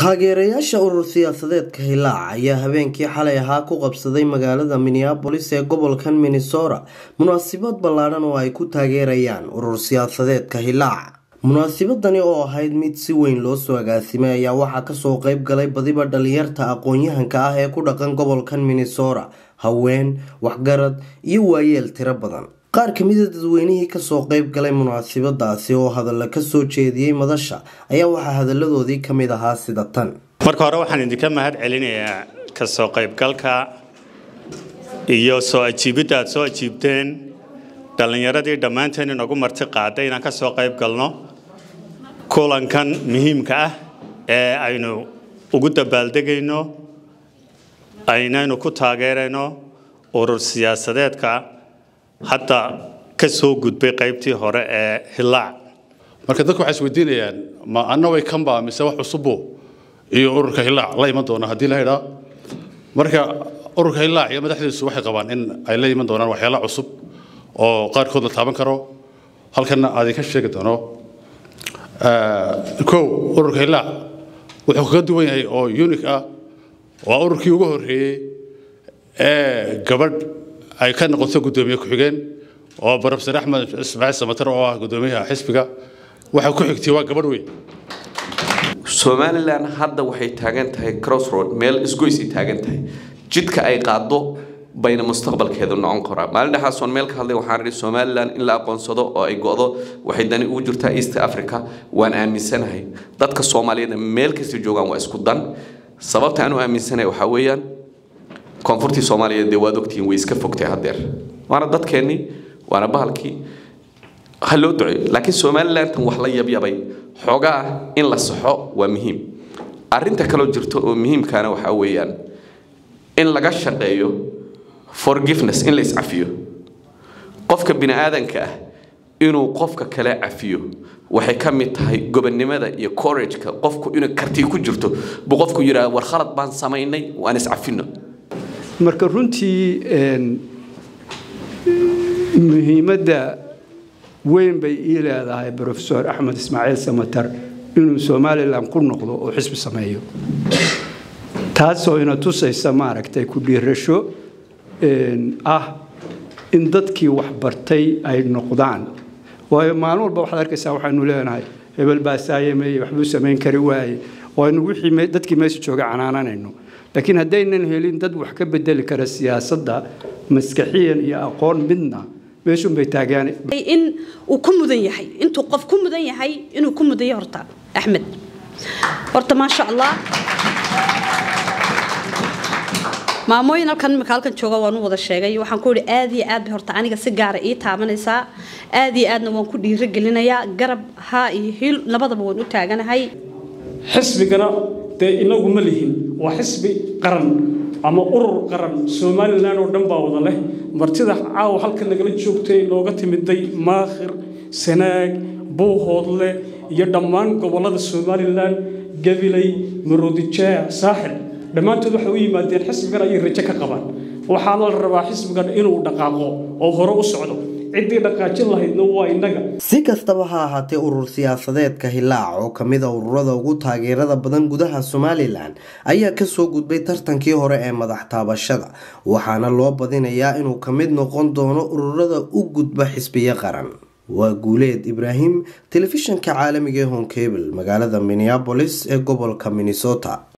taageerayaasha urur siyaasadeedka hilaac ayaa habeenkii xalay ahaa ku qabsaday magaalada minneabolis ee gobolkan minnesota munaasabad ballaadhan oo ay ku taageerayaan urur siyaasadeedka hilaac munaasabadani oo ahayd mid si weyn loo soo agaasimay ayaa waxaa kasoo qeyb galay badiba dhalinyarta aqoon-yahanka ah ee ku dhaqan gobolkan minnesota haween waxgarad iyo waayeel tiro badan qaar kamida dadweynihii kasoo qeyb galay munaasabadaasi oo hadalla kasoo jeediyey madasha ayaa waxaa hadaladoodii kamid ahaa sida tan marka hore waxaan idinka mahad celinayaa kasoo qaybgalka iyo soo ajiibidda aad soo ajiibteen dhallinyaradii dhammaanteen inagu marti qaaday inaan ka soo qayb galno kulankan muhiimka ah ee aynu ugu dabaaldegayno aynaynu ku taageerayno urur siyaasadeedka hadda ka soo gudbay qaybtii hore ee hilaac marka dadku waxay isweydiinayaan ma annaway kanba mise wax cusubo iyo ururka hilaac la iman doona haddii la idhaa marka ururka hilaac iyo madaxdiisu waxay qabaan in ay la iman doonaan waxyaala cusub oo qaarkood la taaban karo halkana aad ka sheegi doono kow ururka hilaac wuxuu kaga duwan yahay oo unique ah waa ururkii ugu horreeyey ee gabadh ay ka noqoto guddoomiye ku-xigeen oo barofesor axmed ismaaciil samatar oo ah guddoomiyaha xisbiga waxa ku xigtay waa gabadh weyn somalilan hadda waxay taagan tahay crossroad meel isgoysay taagan tahay jidka ay qaado bayna mustaqbalkeedu noqon karaa maalin dhexaasoon meel ka hadlay waxaan idhi somalilan in la aqoonsado oo ay go'do waxay dani ugu jirtaa east africa waan aaminsanahay dadka soomaaliyeedna meel kasta joogaan waa isku dan sababta aan u aaminsanahay waxaa weeyaan koonfurtii soomaaliyeed dee waad ogtihiin way iska fogtay haddeer waana dadkeennii waana bahalkii ha loo duceeyo laakiin somalilantan wax la yabyabay xoogaa in la saxo waa muhiim arrinta kaloo jirto oo muhiimkaana waxaa weeyaan in laga shaqeeyo forgiveness in la iscafiyo qofka bini aadanka ah inuu qofka kale cafiyo waxay ka mid tahay gobonnimada iyo courageka qofku inuu karti ku jirto buu qofku yidhaha war khalad baan samaynay waan iscafino marka runtii muhiimadda weyn bay ii leedahay rofesor axmed ismaaciil samatar inuu somalilan ku noqdo oo xisbi sameeyo taasoo ina tusaysa maaragtay ku dhiirasho ah in dadkii waxbartay ay noqdaan waayo maalin walba waxaad arkaysaa waxaanu leenahay hebel baa saayameeye waxbuu samayn kari waaye waaynu wixii dadkii meesha jooga canaananayno laakiin haddaynan helin dad wax ka bedeli kara siyaasadda maskaxiyan iyo aqoon midna meeshunbay taagaan in uu ku mudan yahay intuu qof ku mudan yahay inuu ku mudan yahay horta axmed horta maasha allah maamooyin halkan imika halkan jooga waan u wada sheegay waxaan ku yihi aad iyo aad bay horta aniga si gaara ii taabanaysaa aad iyo aadna waan ku dhiirigelinayaa garab haa iyo hil labadaba waan u taaganahay xisbigana dee inagu ma lihin waa xisbi qaran ama urur qaran somalilan oo dhan baa wada leh martida caawa halka nagala joogtay nooga timiday maakhir sanaag buuhoodle iyo dhammaan gobollada somalilan gabiley maroodijeec saaxil dhammaantood waxay u yimaadeen xisbigan ayay rajo ka qabaan waxaana la rabaa xisbigan inuu dhaqaaqo oo hore u socdo ciddii dhaqaajin lahaydna waa innaga si kastaba ha ahaatee urur siyaasadeedka hilaac oo kamida ururada ugu taageerada badan gudaha somalilan ayaa kasoo gudbay tartankii hore ee madax taabashada waxaana loo badinayaa inuu kamid noqon doono ururada u gudba xisbiyo qaran waa guuleed ibraahim telefishanka caalamiga ee honkebel magaalada minneabolis ee gobolka minnesota